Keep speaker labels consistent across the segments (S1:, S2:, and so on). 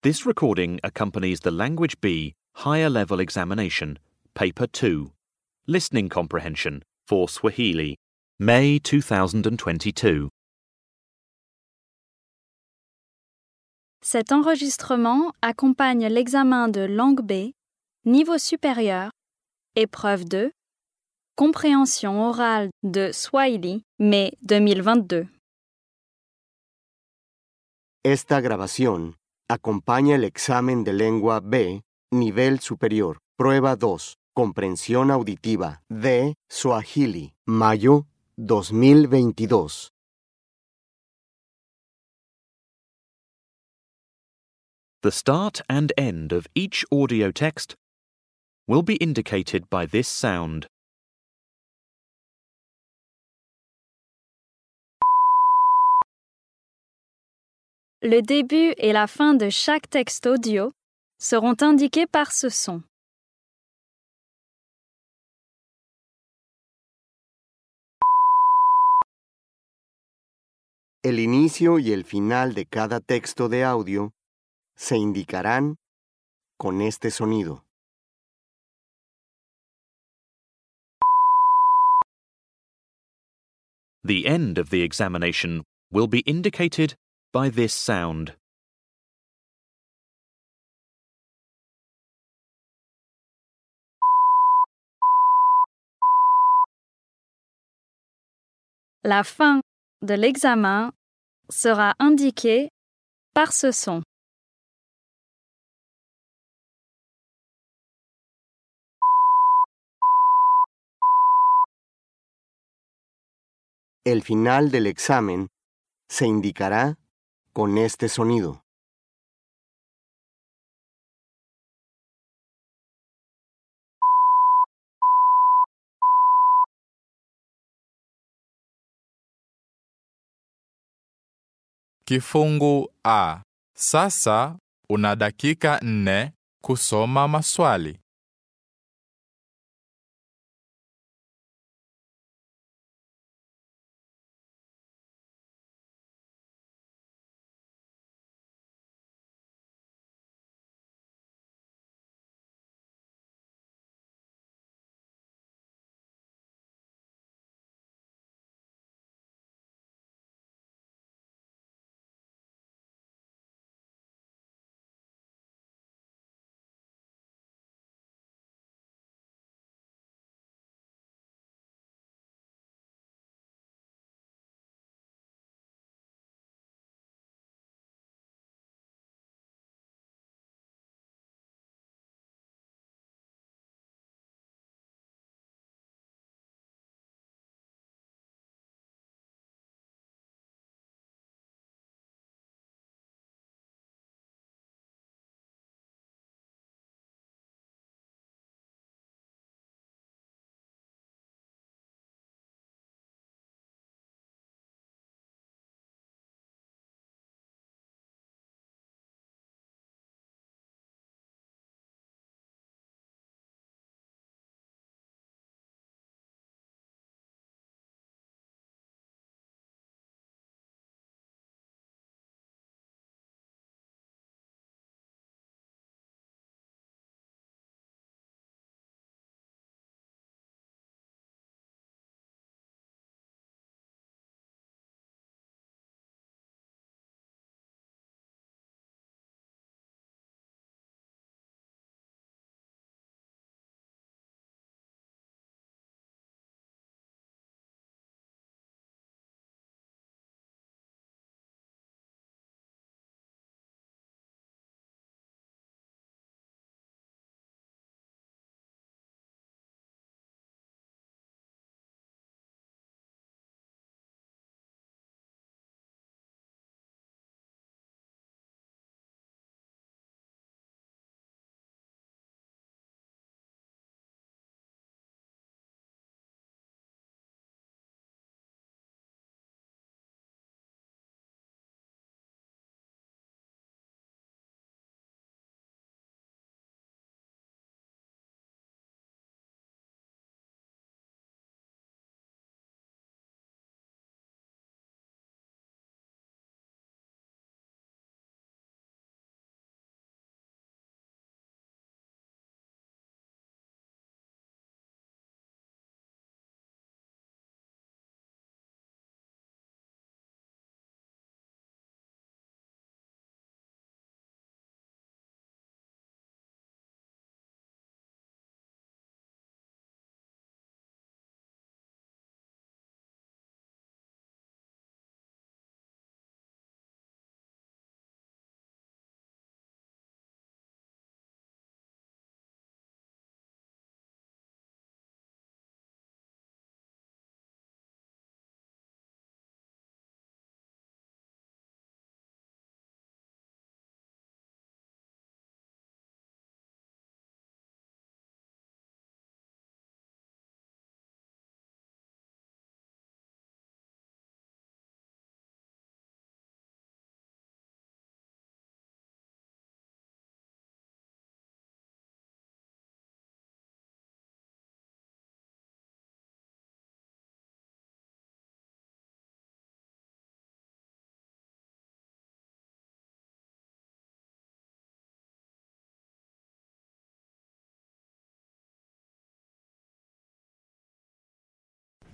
S1: This recording accompanies the Language B Higher Level Examination, Paper 2, Listening Comprehension for Swahili, May 2022.
S2: Cet enregistrement accompagne l'examen de langue B, niveau supérieur, épreuve 2, compréhension orale de Swahili, mai 2022.
S3: Esta grabación acompaña el examen de lengua B, nivel superior, prueba 2, comprensión auditiva de Swahili, mayo 2022.
S1: The start and end of each audio text will be indicated by this sound.
S2: Le début et la fin de chaque texte audio seront indiqués par ce son.
S3: El inicio y el final de cada texto de audio se indicarán con este sonido.
S1: The end of the examination will be indicated by this sound.
S2: La fin de l'examen sera indiquée par ce son.
S3: El final del examen se indicará con este sonido.
S4: Kifungu A. Sasa una dakika nne kusoma maswali.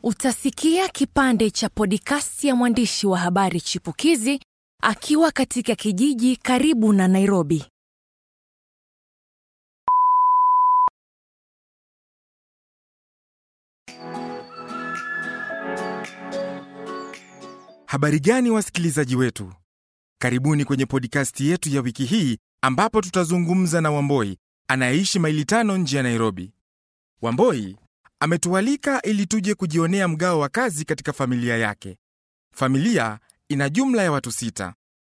S5: Utasikia kipande cha podikasti ya mwandishi wa habari chipukizi akiwa katika kijiji karibu na Nairobi.
S6: Habari gani wasikilizaji wetu? Karibuni kwenye podikasti yetu ya wiki hii ambapo tutazungumza na Wamboi anayeishi maili tano nje ya Nairobi. Wamboi ametualika ili tuje kujionea mgao wa kazi katika familia yake. Familia ina jumla ya watu sita.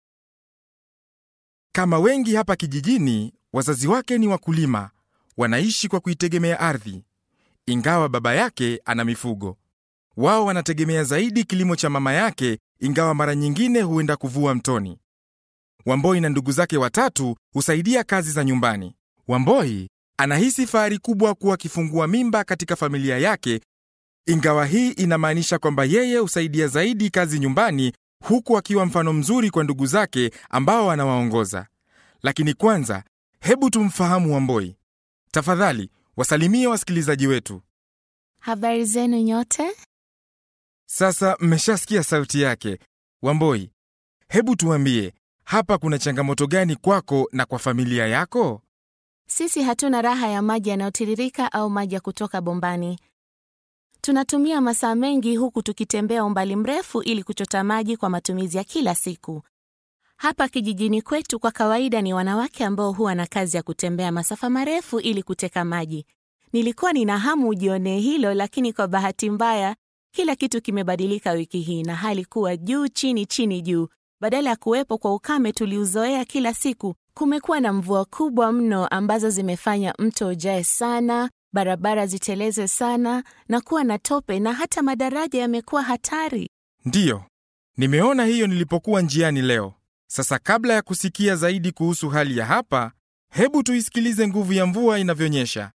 S6: Kama wengi hapa kijijini, wazazi wake ni wakulima, wanaishi kwa kuitegemea ardhi. Ingawa baba yake ana mifugo, wao wanategemea zaidi kilimo cha mama yake, ingawa mara nyingine huenda kuvua mtoni. Wamboi na ndugu zake watatu husaidia kazi za nyumbani. Wamboi anahisi fahari kubwa kuwa akifungua mimba katika familia yake, ingawa hii inamaanisha kwamba yeye husaidia zaidi kazi nyumbani, huku akiwa mfano mzuri kwa ndugu zake ambao anawaongoza. Lakini kwanza, hebu tumfahamu Wamboi. Tafadhali wasalimie wasikilizaji wetu.
S7: Habari zenu nyote?
S6: Sasa mmeshasikia sauti yake. Wamboi, hebu tuambie, hapa kuna changamoto gani kwako na kwa familia yako?
S7: Sisi hatuna raha ya maji yanayotiririka au maji ya kutoka bombani. Tunatumia masaa mengi huku tukitembea umbali mrefu ili kuchota maji kwa matumizi ya kila siku. Hapa kijijini kwetu kwa kawaida ni wanawake ambao huwa na kazi ya kutembea masafa marefu ili kuteka maji. Nilikuwa nina hamu ujionee hilo, lakini kwa bahati mbaya kila kitu kimebadilika wiki hii na hali kuwa juu chini chini juu. Badala ya kuwepo kwa ukame tuliuzoea kila siku, kumekuwa na mvua kubwa mno ambazo zimefanya mto ujae sana, barabara ziteleze sana na kuwa na tope, na hata madaraja yamekuwa hatari.
S6: Ndiyo, nimeona hiyo nilipokuwa njiani leo. Sasa kabla ya kusikia zaidi kuhusu hali ya hapa, hebu tuisikilize nguvu ya mvua inavyonyesha.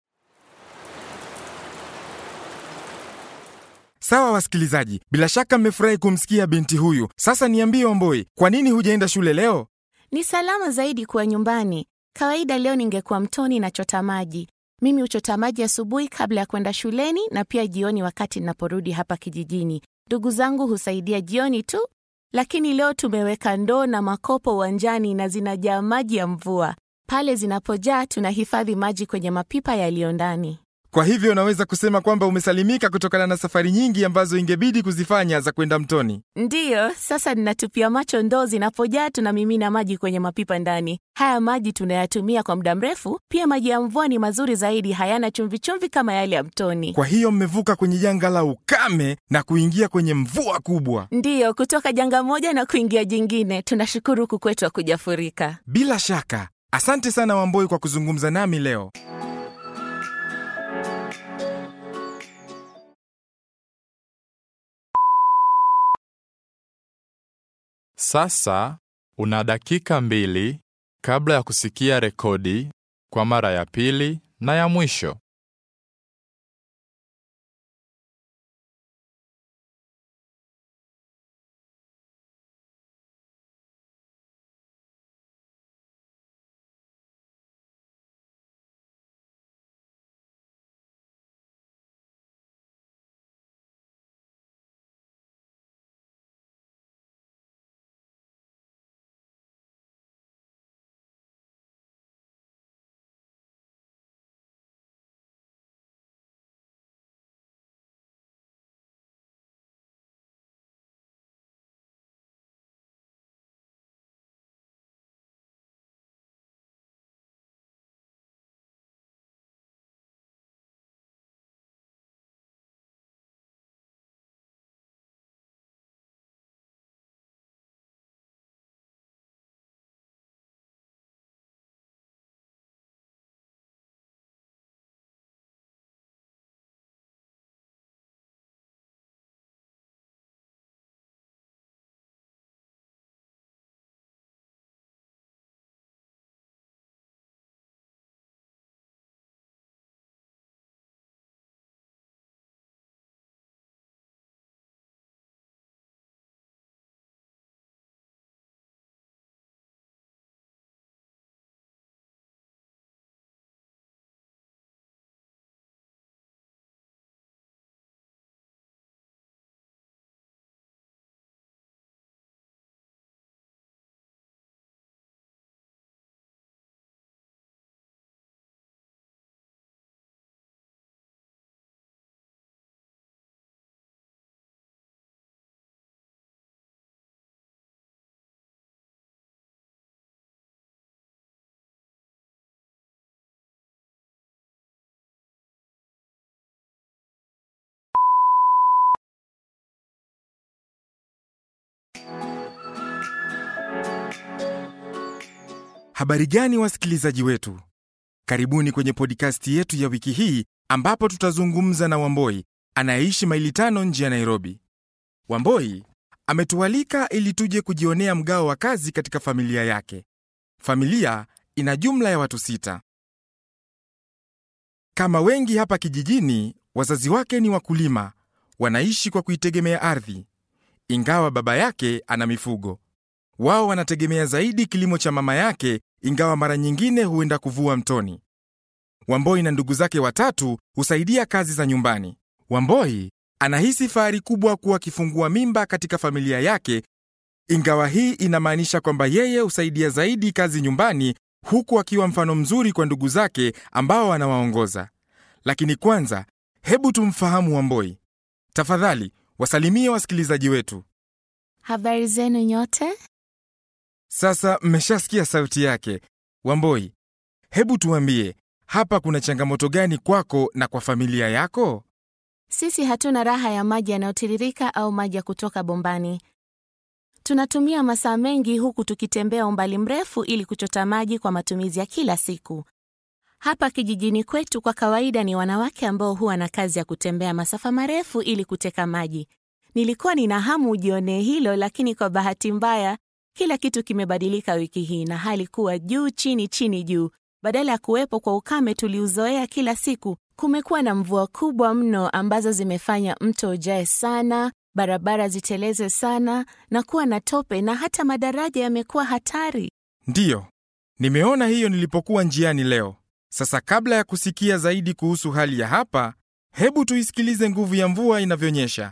S6: Sawa wasikilizaji, bila shaka mmefurahi kumsikia binti huyu. Sasa niambie Wamboi, kwa nini hujaenda shule leo?
S7: Ni salama zaidi kuwa nyumbani. Kawaida leo ningekuwa mtoni nachota maji. Mimi huchota maji asubuhi kabla ya kwenda shuleni na pia jioni wakati ninaporudi hapa kijijini. Ndugu zangu husaidia jioni tu, lakini leo tumeweka ndoo na makopo uwanjani na zinajaa maji ya mvua. Pale zinapojaa tunahifadhi maji kwenye mapipa yaliyo ndani.
S6: Kwa hivyo unaweza kusema kwamba umesalimika kutokana na safari nyingi ambazo ingebidi kuzifanya za kwenda mtoni.
S7: Ndiyo, sasa ninatupia macho ndoo zinapojaa, tunamimina maji kwenye mapipa ndani. Haya maji tunayatumia kwa muda mrefu. Pia maji ya mvua ni mazuri zaidi, hayana chumvichumvi kama yale ya mtoni.
S6: Kwa hiyo mmevuka kwenye janga la ukame na kuingia kwenye mvua kubwa.
S7: Ndiyo, kutoka janga moja na kuingia jingine. Tunashukuru huku kwetu hakujafurika.
S6: Bila shaka. Asante sana Wamboi kwa kuzungumza nami leo.
S4: Sasa una dakika mbili kabla ya kusikia rekodi kwa mara ya pili na ya mwisho.
S6: Habari gani wasikilizaji wetu? Karibuni kwenye podikasti yetu ya wiki hii ambapo tutazungumza na Wamboi anayeishi maili tano nje ya Nairobi. Wamboi ametualika ili tuje kujionea mgao wa kazi katika familia yake. Familia ina jumla ya watu sita. Kama wengi hapa kijijini, wazazi wake ni wakulima, wanaishi kwa kuitegemea ardhi. Ingawa baba yake ana mifugo, wao wanategemea zaidi kilimo cha mama yake, ingawa mara nyingine huenda kuvua mtoni. Wamboi na ndugu zake watatu husaidia kazi za nyumbani. Wamboi anahisi fahari kubwa kuwa akifungua mimba katika familia yake, ingawa hii inamaanisha kwamba yeye husaidia zaidi kazi nyumbani, huku akiwa mfano mzuri kwa ndugu zake ambao anawaongoza. Lakini kwanza, hebu tumfahamu Wamboi. Tafadhali wasalimie wasikilizaji wetu.
S7: Habari zenu nyote?
S6: Sasa mmeshasikia sauti yake. Wamboi, hebu tuambie, hapa kuna changamoto gani kwako na kwa familia yako?
S7: Sisi hatuna raha ya maji yanayotiririka au maji ya kutoka bombani. Tunatumia masaa mengi huku tukitembea umbali mrefu ili kuchota maji kwa matumizi ya kila siku. Hapa kijijini kwetu kwa kawaida ni wanawake ambao huwa na kazi ya kutembea masafa marefu ili kuteka maji. Nilikuwa nina hamu ujionee hilo, lakini kwa bahati mbaya kila kitu kimebadilika wiki hii na hali kuwa juu chini chini juu. Badala ya kuwepo kwa ukame tuliuzoea kila siku, kumekuwa na mvua kubwa mno ambazo zimefanya mto ujae sana, barabara ziteleze sana na kuwa na tope, na hata madaraja yamekuwa hatari.
S6: Ndiyo, nimeona hiyo nilipokuwa njiani leo. Sasa kabla ya kusikia zaidi kuhusu hali ya hapa, hebu tuisikilize nguvu ya mvua inavyonyesha.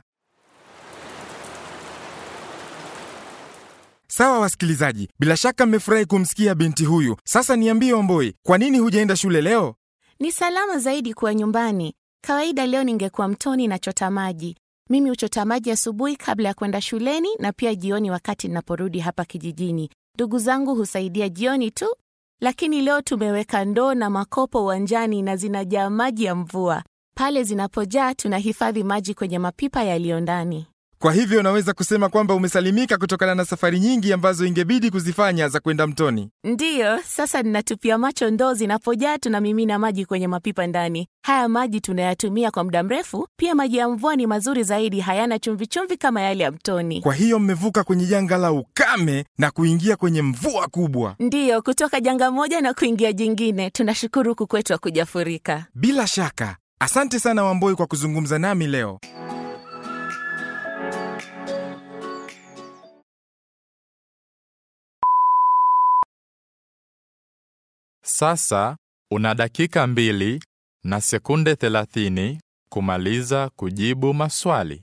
S6: Sawa wasikilizaji, bila shaka mmefurahi kumsikia binti huyu. Sasa niambie Wamboi, kwa nini hujaenda shule leo?
S7: Ni salama zaidi kuwa nyumbani. Kawaida leo ningekuwa mtoni nachota maji. Mimi huchota maji asubuhi kabla ya kwenda shuleni na pia jioni wakati ninaporudi hapa kijijini. Ndugu zangu husaidia jioni tu, lakini leo tumeweka ndoo na makopo uwanjani na zinajaa maji ya mvua. Pale zinapojaa tunahifadhi maji kwenye mapipa yaliyo ndani.
S6: Kwa hivyo unaweza kusema kwamba umesalimika kutokana na safari nyingi ambazo ingebidi kuzifanya za kwenda mtoni.
S7: Ndiyo, sasa ninatupia macho ndoo zinapojaa, tunamimina maji kwenye mapipa ndani. Haya maji tunayatumia kwa muda mrefu. Pia maji ya mvua ni mazuri zaidi, hayana chumvichumvi kama yale ya mtoni.
S6: Kwa hiyo mmevuka kwenye janga la ukame na kuingia kwenye mvua kubwa.
S7: Ndiyo, kutoka janga moja na kuingia jingine. Tunashukuru huku kwetu hakujafurika.
S6: Bila shaka, asante sana Wamboi kwa kuzungumza nami leo.
S4: Sasa una dakika mbili na sekunde 30 kumaliza kujibu maswali.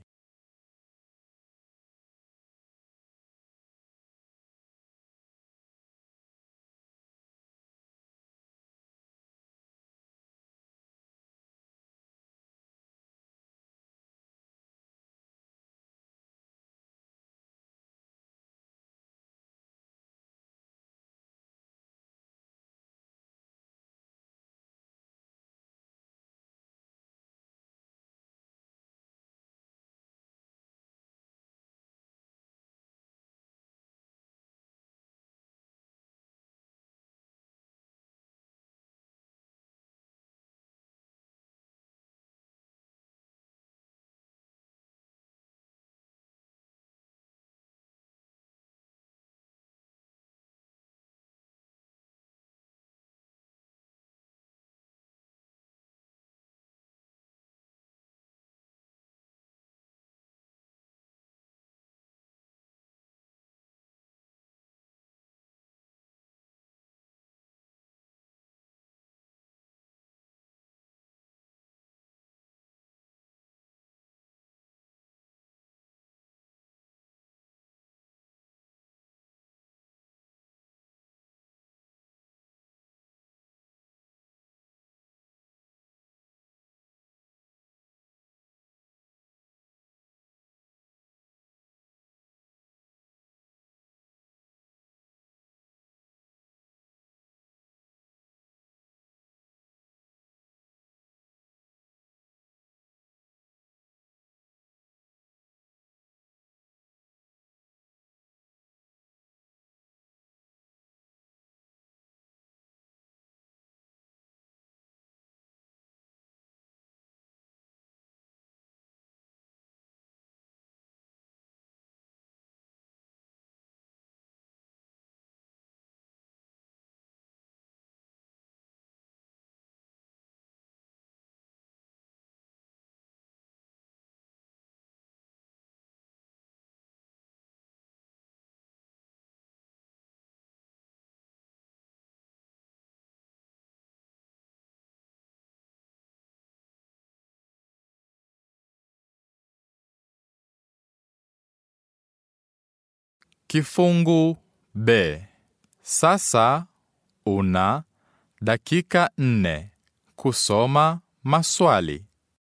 S4: Kifungu B. Sasa una dakika nne kusoma maswali.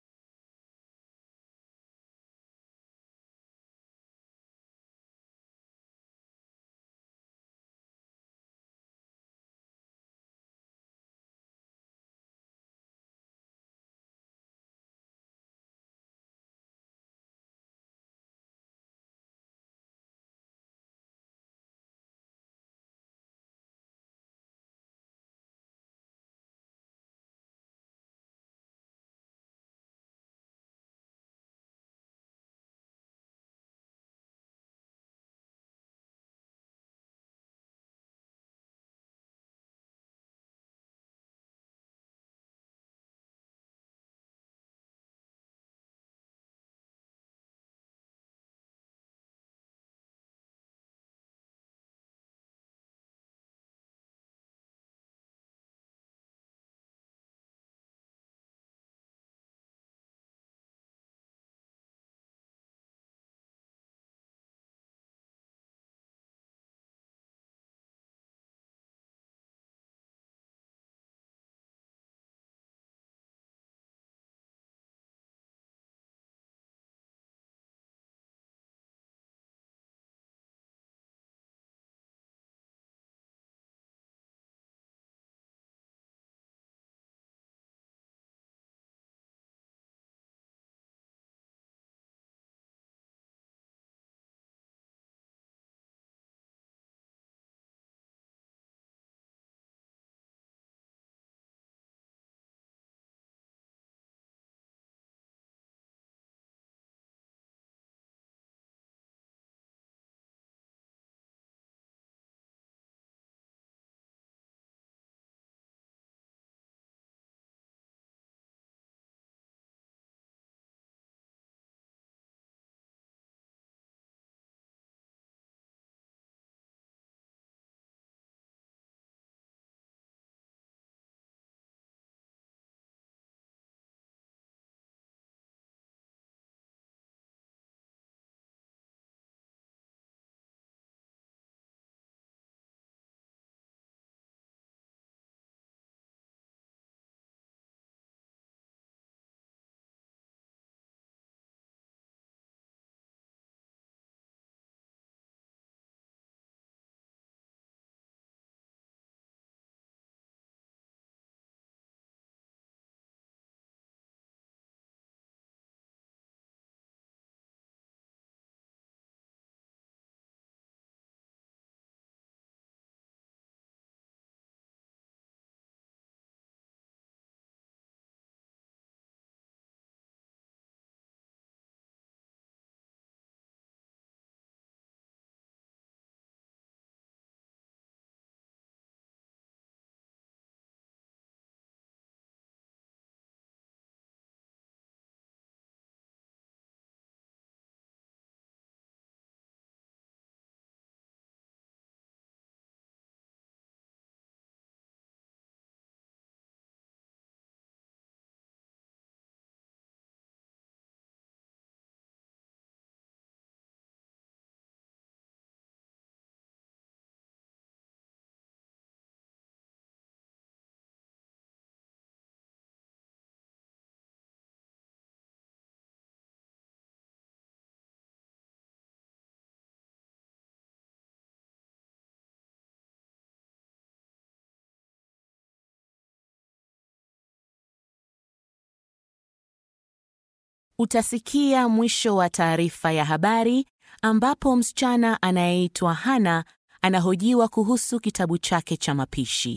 S7: Utasikia mwisho wa taarifa ya habari ambapo msichana anayeitwa Hana anahojiwa kuhusu kitabu chake cha mapishi.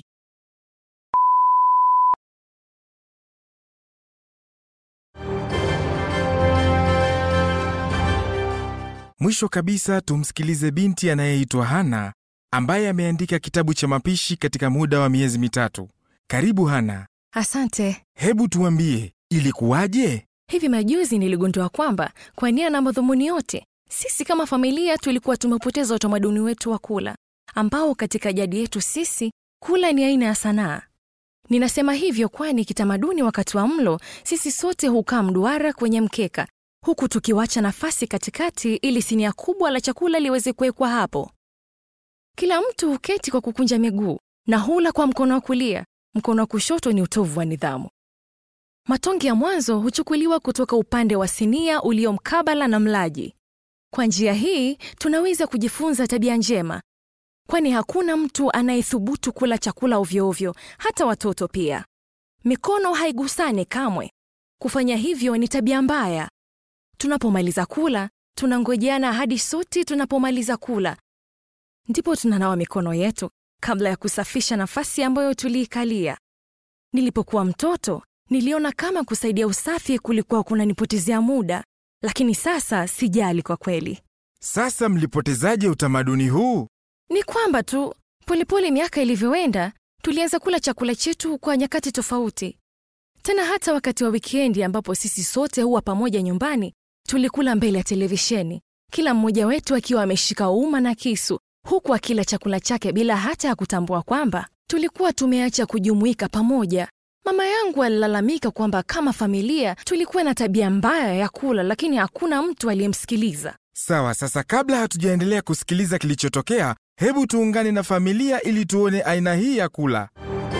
S6: Mwisho kabisa tumsikilize binti anayeitwa Hana ambaye ameandika kitabu cha mapishi katika muda wa miezi mitatu. Karibu Hana,
S5: Asante.
S6: hebu tuambie ilikuwaje?
S5: Hivi majuzi niligundua kwamba kwa nia na madhumuni yote, sisi kama familia tulikuwa tumepoteza utamaduni wetu wa kula, ambao katika jadi yetu sisi kula ni aina ya sanaa. Ninasema hivyo kwani kitamaduni, wakati wa mlo, sisi sote hukaa mduara kwenye mkeka, huku tukiwacha nafasi katikati ili sinia kubwa la chakula liweze kuwekwa hapo. Kila mtu huketi kwa kukunja miguu na hula kwa mkono wa kulia. Mkono wa kushoto ni utovu wa nidhamu. Matonge ya mwanzo huchukuliwa kutoka upande wa sinia ulio mkabala na mlaji. Kwa njia hii tunaweza kujifunza tabia njema, kwani hakuna mtu anayethubutu kula chakula ovyoovyo, hata watoto pia. Mikono haigusani kamwe. Kufanya hivyo ni tabia mbaya. Tunapomaliza kula, tunangojeana hadi sote tunapomaliza kula, ndipo tunanawa mikono yetu kabla ya kusafisha nafasi ambayo tuliikalia. Nilipokuwa mtoto, niliona kama kusaidia usafi kulikuwa kunanipotezea muda, lakini sasa sijali kwa kweli.
S6: Sasa mlipotezaje utamaduni huu?
S5: Ni kwamba tu polepole miaka ilivyoenda, tulianza kula chakula chetu kwa nyakati tofauti. Tena hata wakati wa wikendi ambapo sisi sote huwa pamoja nyumbani, tulikula mbele ya televisheni, kila mmoja wetu akiwa ameshika uma na kisu, huku akila chakula chake bila hata ya kutambua kwamba tulikuwa tumeacha kujumuika pamoja. Mama yangu alilalamika kwamba kama familia tulikuwa na tabia mbaya ya kula, lakini hakuna mtu aliyemsikiliza.
S6: Sawa, sasa kabla hatujaendelea kusikiliza kilichotokea, hebu tuungane na familia ili tuone aina hii ya kula.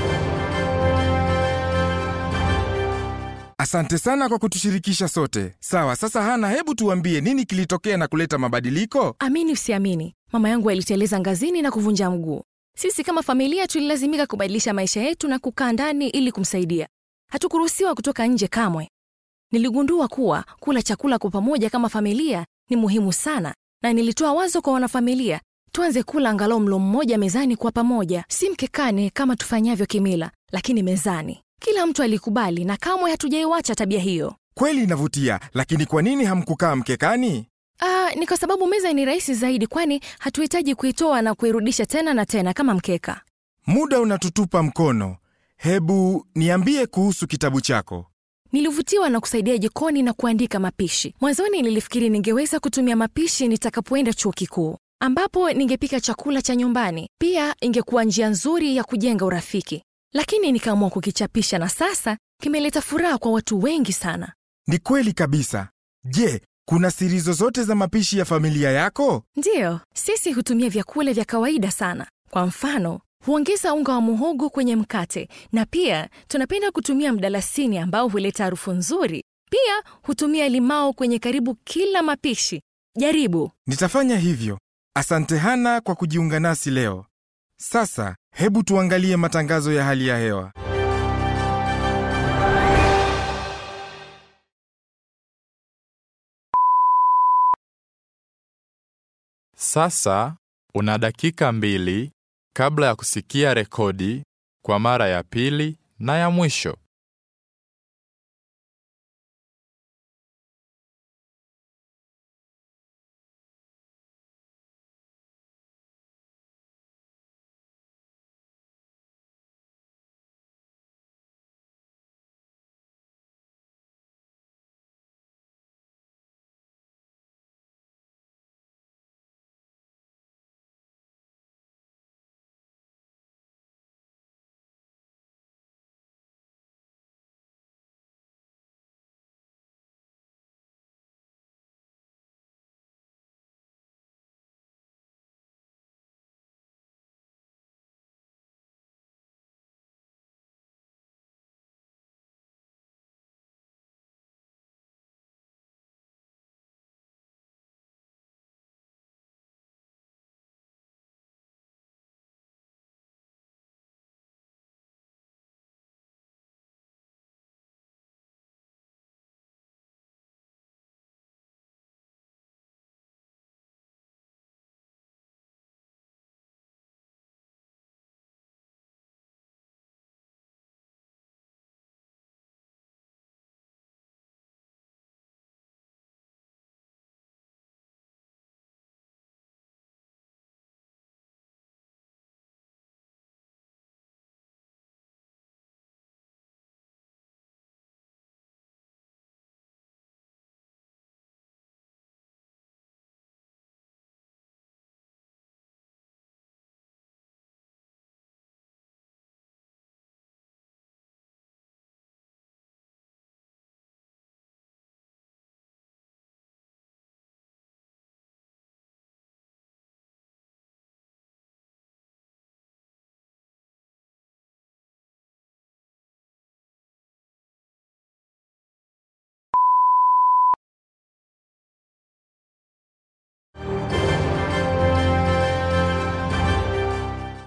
S6: Asante sana kwa kutushirikisha sote. Sawa, sasa Hana, hebu tuambie nini kilitokea na kuleta mabadiliko?
S5: Amini usiamini, mama yangu aliteleza ngazini na kuvunja mguu. Sisi kama familia tulilazimika kubadilisha maisha yetu na kukaa ndani ili kumsaidia. Hatukuruhusiwa kutoka nje kamwe. Niligundua kuwa kula chakula kwa pamoja kama familia ni muhimu sana, na nilitoa wazo kwa wanafamilia tuanze kula angalau mlo mmoja mezani kwa pamoja, si mkekani kama tufanyavyo kimila, lakini mezani. Kila mtu alikubali na kamwe hatujaiwacha tabia hiyo.
S6: Kweli inavutia, lakini kwa nini hamkukaa mkekani?
S5: Ah, ni kwa sababu meza ni rahisi zaidi, kwani hatuhitaji kuitoa na kuirudisha tena na tena kama mkeka.
S6: Muda unatutupa mkono. Hebu niambie kuhusu kitabu chako.
S5: Nilivutiwa na kusaidia jikoni na kuandika mapishi. Mwanzoni nilifikiri ningeweza kutumia mapishi nitakapoenda chuo kikuu, ambapo ningepika chakula cha nyumbani. Pia ingekuwa njia nzuri ya kujenga urafiki, lakini nikaamua kukichapisha, na sasa kimeleta furaha kwa watu wengi sana.
S6: Ni kweli kabisa. Je, kuna siri zozote za mapishi ya familia yako?
S5: Ndiyo, sisi hutumia vyakula vya kawaida sana. Kwa mfano, huongeza unga wa muhogo kwenye mkate, na pia tunapenda kutumia mdalasini ambao huleta harufu nzuri. Pia hutumia limao kwenye karibu kila mapishi. Jaribu.
S6: Nitafanya hivyo. Asante Hana kwa kujiunga nasi leo. Sasa hebu tuangalie matangazo ya hali ya hewa.
S4: Sasa una dakika mbili kabla ya kusikia rekodi kwa mara ya pili na ya mwisho.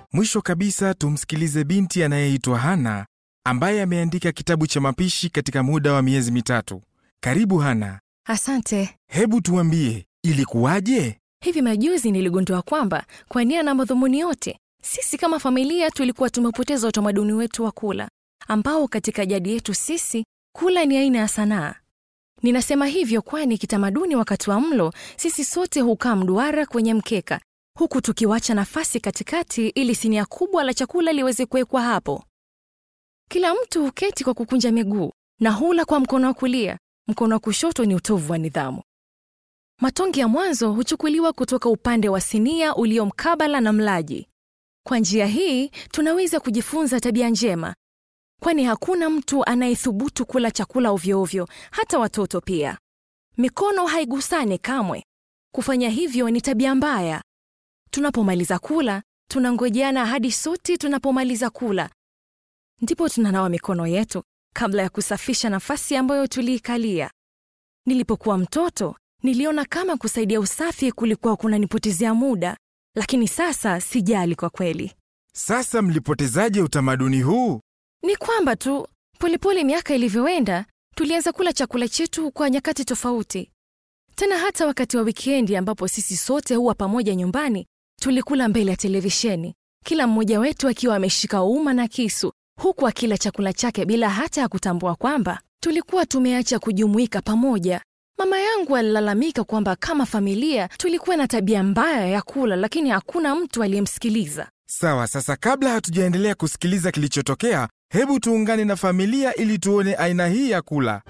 S6: Mwisho kabisa, tumsikilize binti anayeitwa Hana ambaye ameandika kitabu cha mapishi katika muda wa miezi mitatu. Karibu Hana,
S5: Asante.
S6: hebu tuambie ilikuwaje?
S5: Hivi majuzi niligundua kwamba kwa nia na madhumuni yote, sisi kama familia tulikuwa tumepoteza utamaduni wetu wa kula, ambao katika jadi yetu sisi kula ni aina ya sanaa. Ninasema hivyo kwani kitamaduni, wakati wa mlo, sisi sote hukaa mduara kwenye mkeka, huku tukiwacha nafasi katikati ili sinia kubwa la chakula liweze kuwekwa hapo. Kila mtu huketi kwa kukunja miguu na hula kwa mkono wa kulia. Mkono wa kushoto ni utovu wa nidhamu. Matonge ya mwanzo huchukuliwa kutoka upande wa sinia ulio mkabala na mlaji. Kwa njia hii tunaweza kujifunza tabia njema, kwani hakuna mtu anayethubutu kula chakula ovyoovyo, hata watoto pia. Mikono haigusane kamwe. Kufanya hivyo ni tabia mbaya. Tunapomaliza kula, tunangojeana hadi sote tunapomaliza kula, ndipo tunanawa mikono yetu kabla ya kusafisha nafasi ambayo tuliikalia. Nilipokuwa mtoto, niliona kama kusaidia usafi kulikuwa kunanipotezea muda, lakini sasa sijali kwa kweli.
S6: Sasa mlipotezaje utamaduni huu?
S5: Ni kwamba tu polepole miaka ilivyoenda, tulianza kula chakula chetu kwa nyakati tofauti. Tena hata wakati wa wikendi ambapo sisi sote huwa pamoja nyumbani, tulikula mbele ya televisheni, kila mmoja wetu akiwa ameshika uma na kisu, huku akila chakula chake bila hata ya kutambua kwamba tulikuwa tumeacha kujumuika pamoja. Mama yangu alilalamika kwamba kama familia tulikuwa na tabia mbaya ya kula, lakini hakuna mtu aliyemsikiliza.
S6: Sawa, sasa kabla hatujaendelea kusikiliza kilichotokea, hebu tuungane na familia ili tuone aina hii ya kula.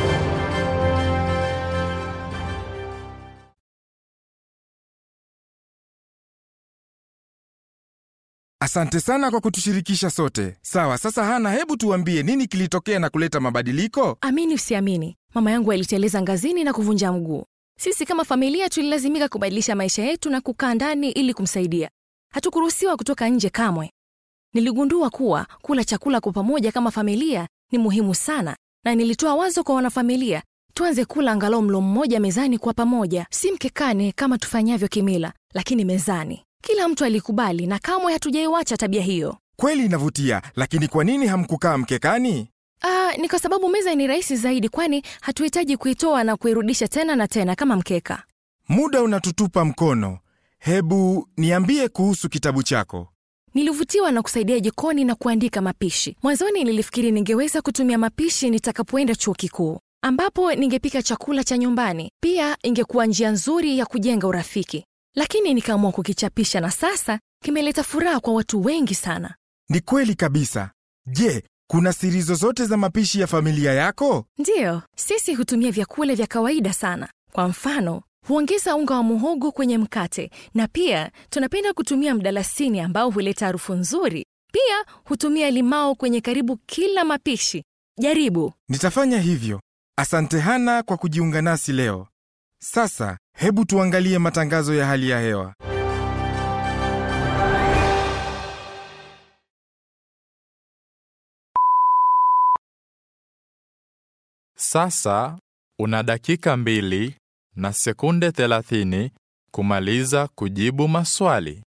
S6: Asante sana kwa kutushirikisha sote. Sawa, sasa Hana, hebu tuambie nini kilitokea na kuleta mabadiliko?
S5: Amini usiamini, mama yangu aliteleza ngazini na kuvunja mguu. Sisi kama familia tulilazimika kubadilisha maisha yetu na kukaa ndani ili kumsaidia. Hatukuruhusiwa kutoka nje kamwe. Niligundua kuwa kula chakula kwa pamoja kama familia ni muhimu sana, na nilitoa wazo kwa wanafamilia tuanze kula angalau mlo mmoja mezani kwa pamoja, si mkekani kama tufanyavyo kimila, lakini mezani. Kila mtu alikubali na kamwe hatujaiwacha tabia hiyo.
S6: Kweli inavutia, lakini kwa nini hamkukaa mkekani?
S5: Ah, ni kwa sababu meza ni rahisi zaidi, kwani hatuhitaji kuitoa na kuirudisha tena na tena kama mkeka.
S6: Muda unatutupa mkono. Hebu niambie kuhusu kitabu chako.
S5: Nilivutiwa na kusaidia jikoni na kuandika mapishi. Mwanzoni nilifikiri ningeweza kutumia mapishi nitakapoenda chuo kikuu, ambapo ningepika chakula cha nyumbani. Pia ingekuwa njia nzuri ya kujenga urafiki, lakini nikaamua kukichapisha, na sasa kimeleta furaha kwa watu wengi sana.
S6: Ni kweli kabisa. Je, kuna siri zozote za mapishi ya familia yako?
S5: Ndiyo, sisi hutumia vyakula vya kawaida sana. Kwa mfano, huongeza unga wa muhogo kwenye mkate, na pia tunapenda kutumia mdalasini ambao huleta harufu nzuri. Pia hutumia limao kwenye karibu kila mapishi. Jaribu.
S6: Nitafanya hivyo. Asante Hana kwa kujiunga nasi leo. Sasa hebu tuangalie matangazo ya hali ya hewa.
S4: Sasa una dakika mbili na sekunde 30 kumaliza kujibu maswali.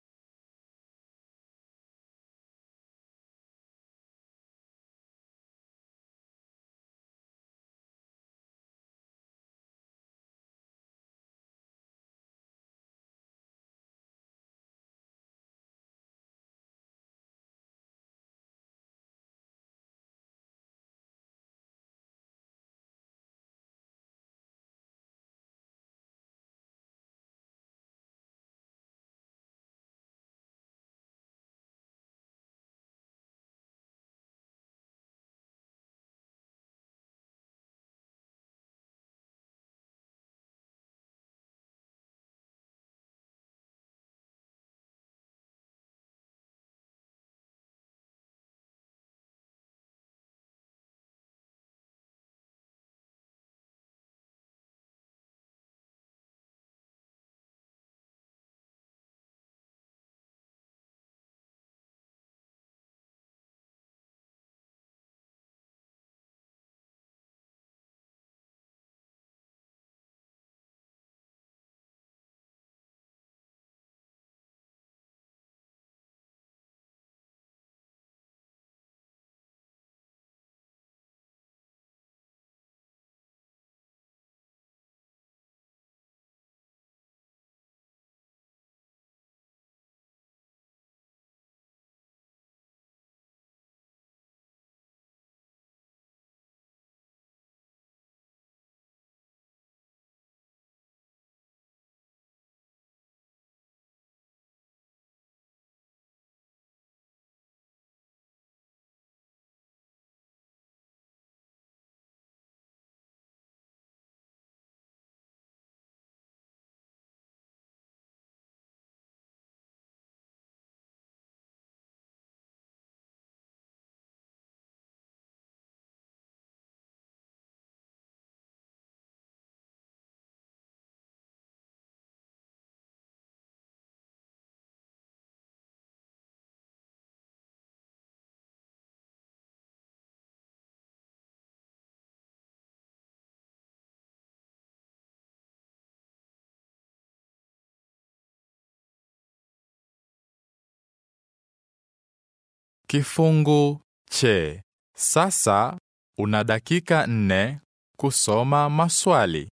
S4: Kifungu che. Sasa una dakika nne kusoma maswali.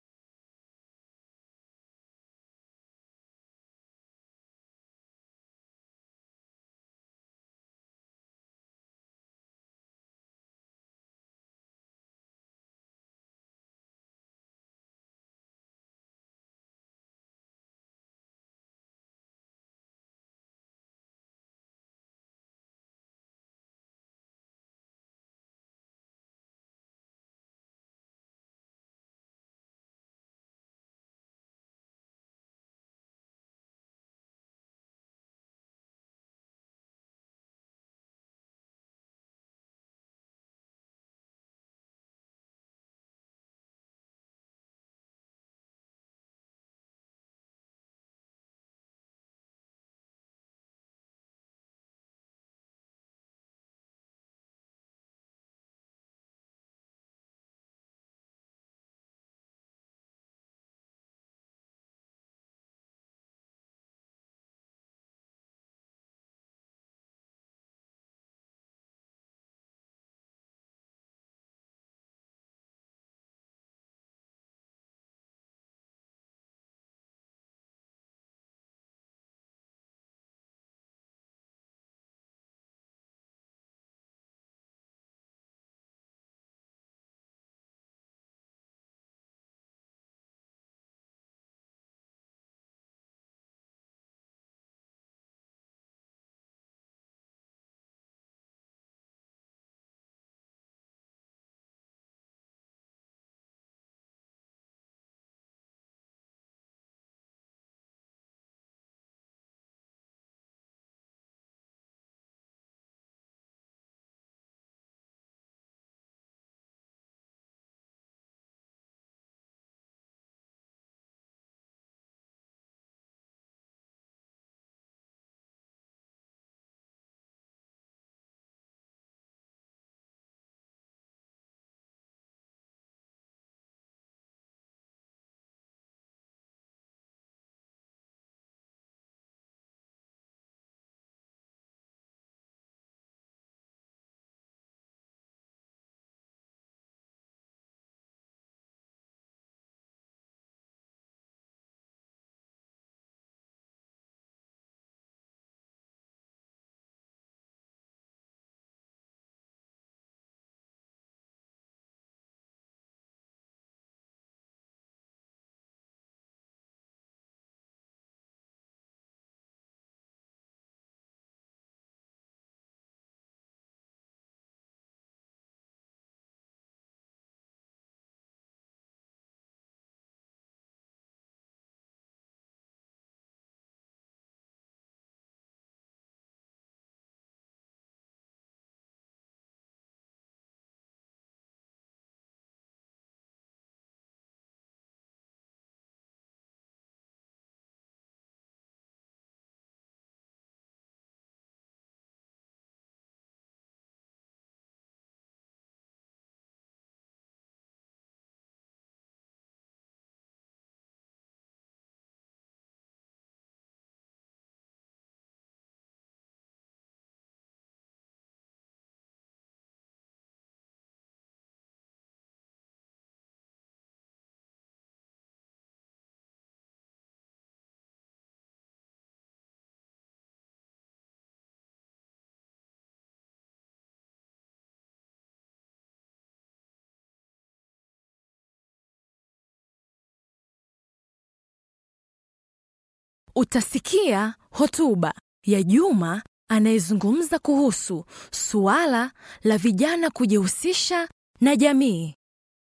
S5: Utasikia hotuba ya Juma anayezungumza kuhusu suala la vijana kujihusisha na jamii.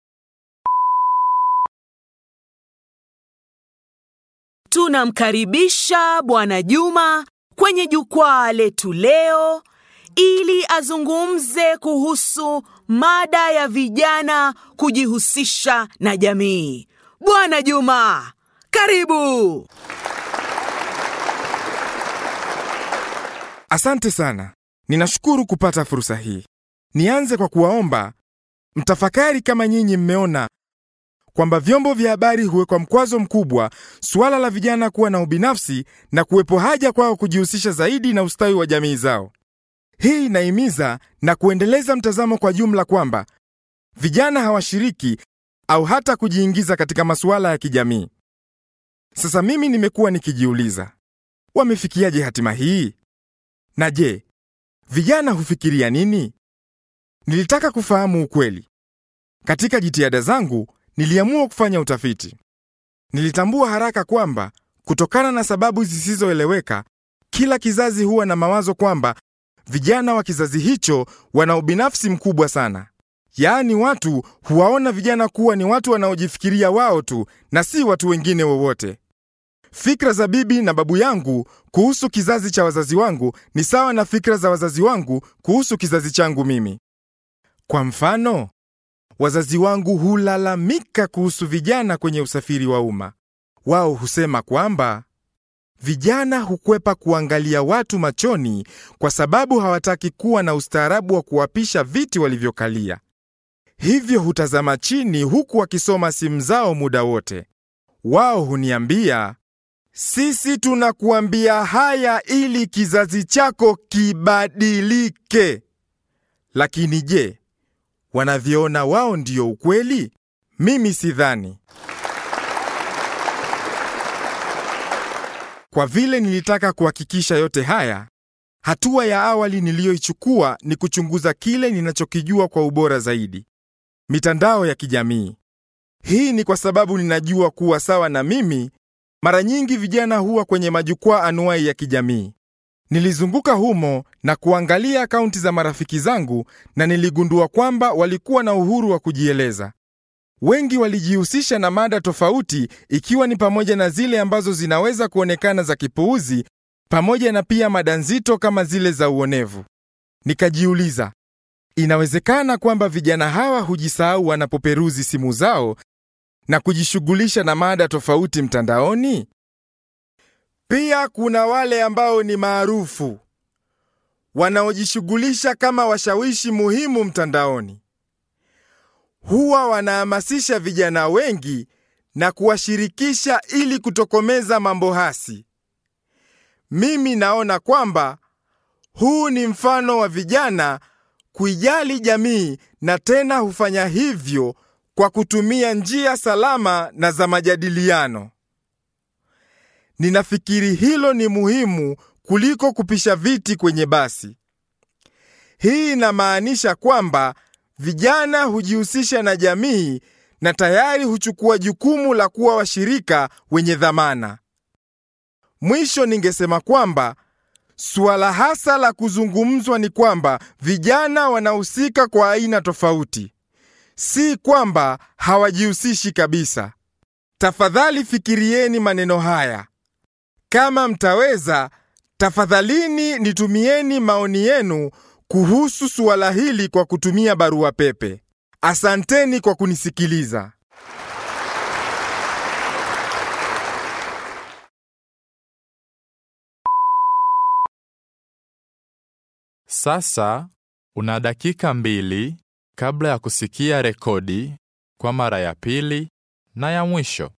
S8: Tunamkaribisha Bwana Juma kwenye jukwaa letu leo ili azungumze kuhusu mada ya vijana kujihusisha na jamii. Bwana Juma, karibu.
S6: Asante sana. Ninashukuru kupata fursa hii. Nianze kwa kuwaomba mtafakari kama nyinyi mmeona kwamba vyombo vya habari huwekwa mkwazo mkubwa suala la vijana kuwa na ubinafsi na kuwepo haja kwao kujihusisha zaidi na ustawi wa jamii zao. Hii inahimiza na kuendeleza mtazamo kwa jumla kwamba vijana hawashiriki au hata kujiingiza katika masuala ya kijamii. Sasa mimi nimekuwa nikijiuliza, wamefikiaje hatima hii? Na je, vijana hufikiria nini? Nilitaka kufahamu ukweli. Katika jitihada zangu, niliamua kufanya utafiti. Nilitambua haraka kwamba kutokana na sababu zisizoeleweka, kila kizazi huwa na mawazo kwamba vijana wa kizazi hicho wana ubinafsi mkubwa sana. Yaani watu huwaona vijana kuwa ni watu wanaojifikiria wao tu na si watu wengine wowote. Fikra za bibi na babu yangu kuhusu kizazi cha wazazi wangu ni sawa na fikra za wazazi wangu kuhusu kizazi changu mimi. Kwa mfano, wazazi wangu hulalamika kuhusu vijana kwenye usafiri wa umma. Wao husema kwamba vijana hukwepa kuangalia watu machoni kwa sababu hawataki kuwa na ustaarabu wa kuwapisha viti walivyokalia. Hivyo hutazama chini huku wakisoma simu zao muda wote. Wao huniambia, sisi tunakuambia haya ili kizazi chako kibadilike. Lakini je, wanavyoona wao ndio ukweli? Mimi sidhani. Kwa vile nilitaka kuhakikisha yote haya, hatua ya awali niliyoichukua ni kuchunguza kile ninachokijua kwa ubora zaidi: mitandao ya kijamii. Hii ni kwa sababu ninajua kuwa sawa na mimi, mara nyingi vijana huwa kwenye majukwaa anuai ya kijamii. Nilizunguka humo na kuangalia akaunti za marafiki zangu na niligundua kwamba walikuwa na uhuru wa kujieleza. Wengi walijihusisha na mada tofauti ikiwa ni pamoja na zile ambazo zinaweza kuonekana za kipuuzi pamoja na pia mada nzito kama zile za uonevu. Nikajiuliza, inawezekana kwamba vijana hawa hujisahau wanapoperuzi simu zao na kujishughulisha na mada tofauti mtandaoni? Pia kuna wale ambao ni maarufu wanaojishughulisha kama washawishi muhimu mtandaoni. Huwa wanahamasisha vijana wengi na kuwashirikisha ili kutokomeza mambo hasi. Mimi naona kwamba huu ni mfano wa vijana kuijali jamii na tena hufanya hivyo kwa kutumia njia salama na za majadiliano. Ninafikiri hilo ni muhimu kuliko kupisha viti kwenye basi. Hii inamaanisha kwamba vijana hujihusisha na jamii na tayari huchukua jukumu la kuwa washirika wenye dhamana. Mwisho ningesema kwamba suala hasa la kuzungumzwa ni kwamba vijana wanahusika kwa aina tofauti, si kwamba hawajihusishi kabisa. Tafadhali fikirieni maneno haya. Kama mtaweza, tafadhalini nitumieni maoni yenu kuhusu suala hili kwa kutumia barua pepe. Asanteni kwa kunisikiliza.
S4: Sasa una dakika mbili kabla ya kusikia rekodi kwa mara ya pili na ya mwisho.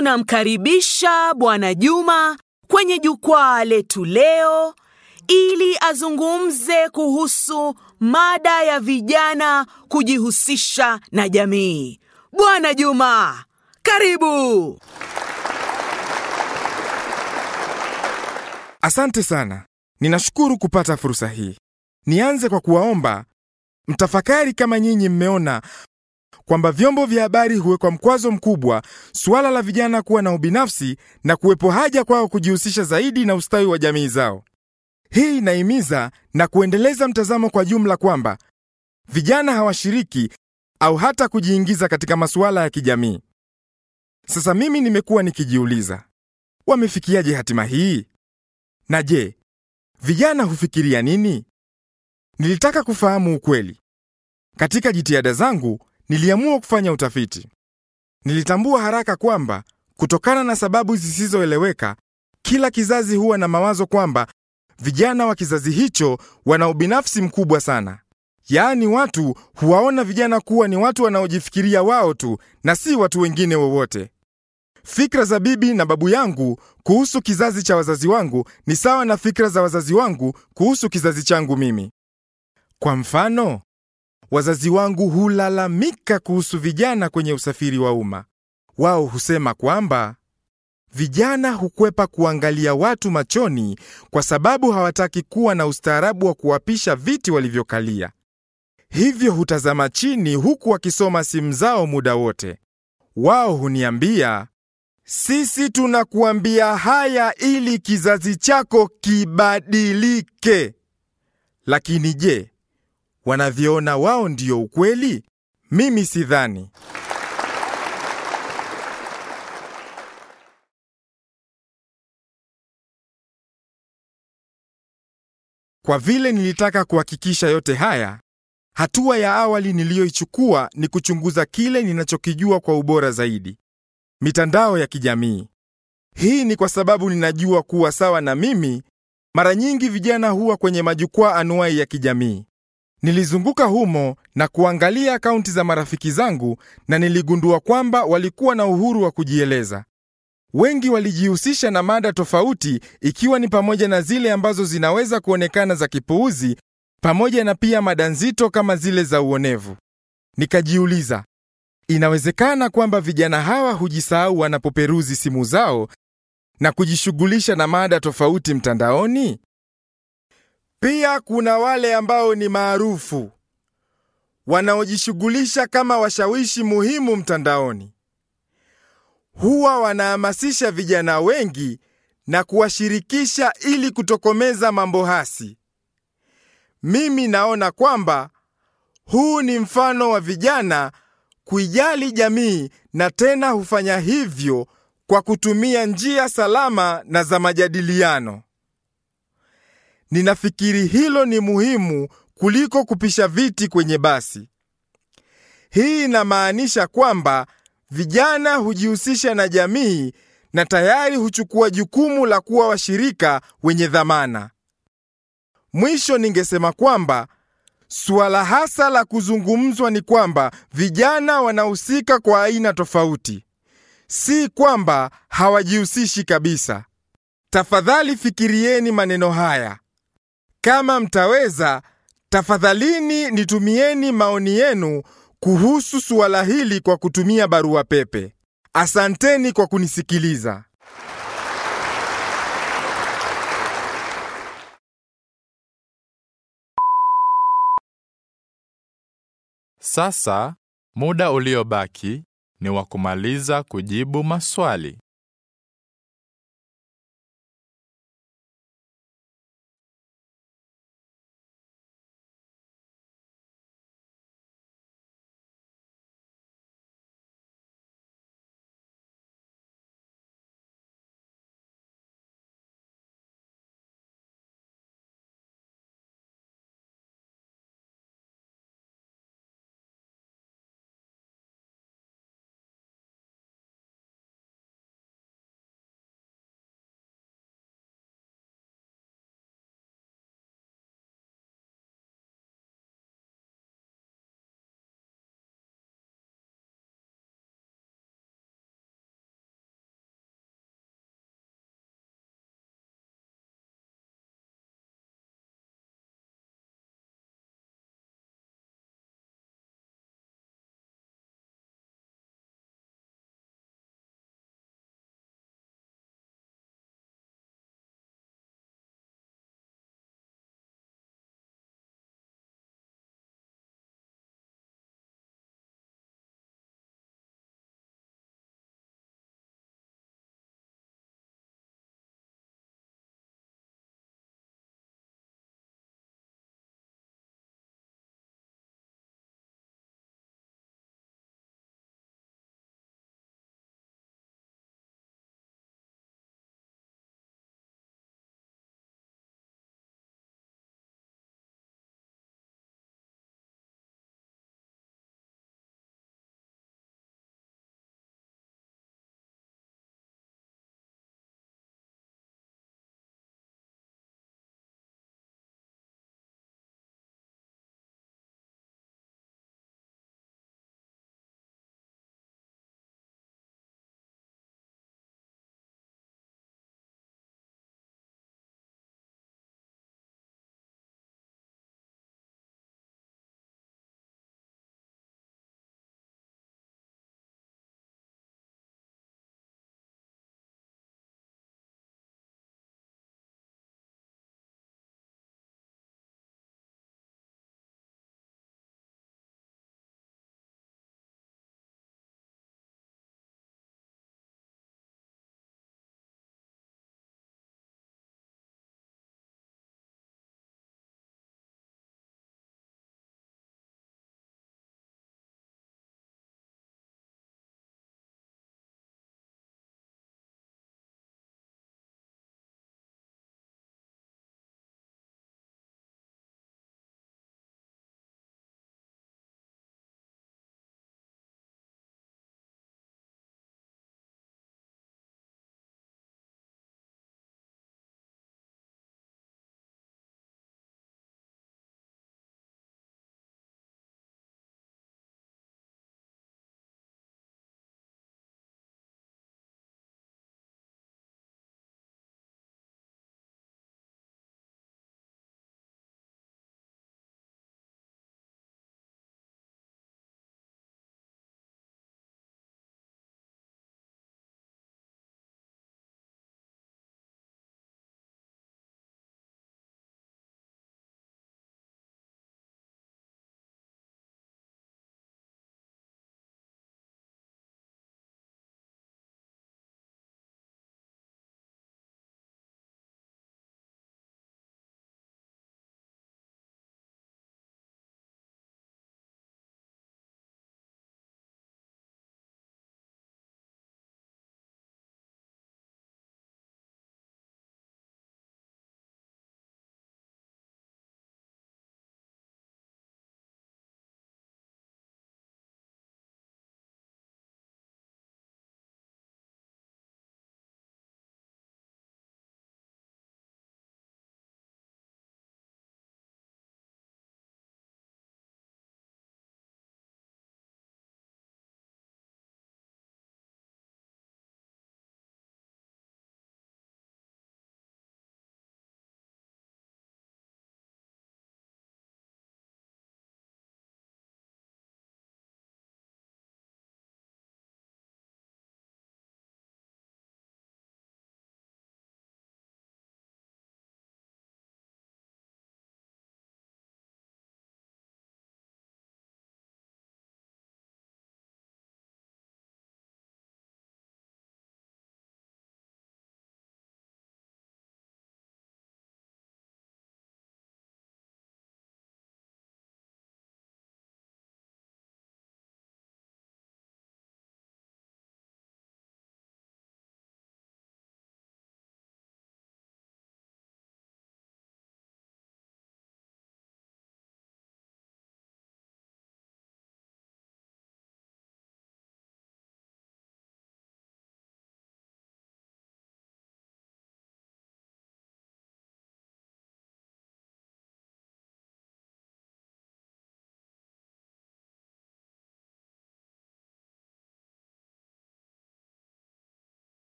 S8: tunamkaribisha Bwana Juma kwenye jukwaa letu leo ili azungumze kuhusu mada ya vijana kujihusisha na jamii. Bwana Juma, karibu.
S6: Asante sana. Ninashukuru kupata fursa hii. Nianze kwa kuwaomba mtafakari kama nyinyi mmeona kwamba vyombo vya habari huwekwa mkwazo mkubwa suala la vijana kuwa na ubinafsi na kuwepo haja kwao kujihusisha zaidi na ustawi wa jamii zao. Hii inahimiza na kuendeleza mtazamo kwa jumla kwamba vijana hawashiriki au hata kujiingiza katika masuala ya kijamii. Sasa mimi nimekuwa nikijiuliza, wamefikiaje hatima hii? Na je, vijana hufikiria nini? Nilitaka kufahamu ukweli. Katika jitihada zangu, niliamua kufanya utafiti. Nilitambua haraka kwamba kutokana na sababu zisizoeleweka, kila kizazi huwa na mawazo kwamba vijana wa kizazi hicho wana ubinafsi mkubwa sana. Yaani watu huwaona vijana kuwa ni watu wanaojifikiria wao tu na si watu wengine wowote. Fikra za bibi na babu yangu kuhusu kizazi cha wazazi wangu ni sawa na fikra za wazazi wangu kuhusu kizazi changu mimi. Kwa mfano, wazazi wangu hulalamika kuhusu vijana kwenye usafiri wa umma. Wao husema kwamba vijana hukwepa kuangalia watu machoni kwa sababu hawataki kuwa na ustaarabu wa kuwapisha viti walivyokalia. Hivyo hutazama chini huku wakisoma simu zao muda wote. Wao huniambia, sisi tunakuambia haya ili kizazi chako kibadilike. Lakini je, wanavyoona wao ndio ukweli? Mimi sidhani. Kwa vile nilitaka kuhakikisha yote haya, hatua ya awali niliyoichukua ni kuchunguza kile ninachokijua kwa ubora zaidi: mitandao ya kijamii. Hii ni kwa sababu ninajua kuwa sawa na mimi, mara nyingi vijana huwa kwenye majukwaa anuai ya kijamii. Nilizunguka humo na kuangalia akaunti za marafiki zangu na niligundua kwamba walikuwa na uhuru wa kujieleza. Wengi walijihusisha na mada tofauti ikiwa ni pamoja na zile ambazo zinaweza kuonekana za kipuuzi pamoja na pia mada nzito kama zile za uonevu. Nikajiuliza, inawezekana kwamba vijana hawa hujisahau wanapoperuzi simu zao na kujishughulisha na mada tofauti mtandaoni? Pia kuna wale ambao ni maarufu wanaojishughulisha kama washawishi muhimu mtandaoni. Huwa wanahamasisha vijana wengi na kuwashirikisha ili kutokomeza mambo hasi. Mimi naona kwamba huu ni mfano wa vijana kuijali jamii na tena hufanya hivyo kwa kutumia njia salama na za majadiliano. Ninafikiri hilo ni muhimu kuliko kupisha viti kwenye basi. Hii inamaanisha kwamba vijana hujihusisha na jamii na tayari huchukua jukumu la kuwa washirika wenye dhamana. Mwisho ningesema kwamba suala hasa la kuzungumzwa ni kwamba vijana wanahusika kwa aina tofauti, si kwamba hawajihusishi kabisa. Tafadhali fikirieni maneno haya. Kama mtaweza, tafadhalini nitumieni maoni yenu kuhusu suala hili kwa kutumia barua pepe. Asanteni kwa kunisikiliza.
S4: Sasa muda uliobaki ni wa kumaliza kujibu maswali.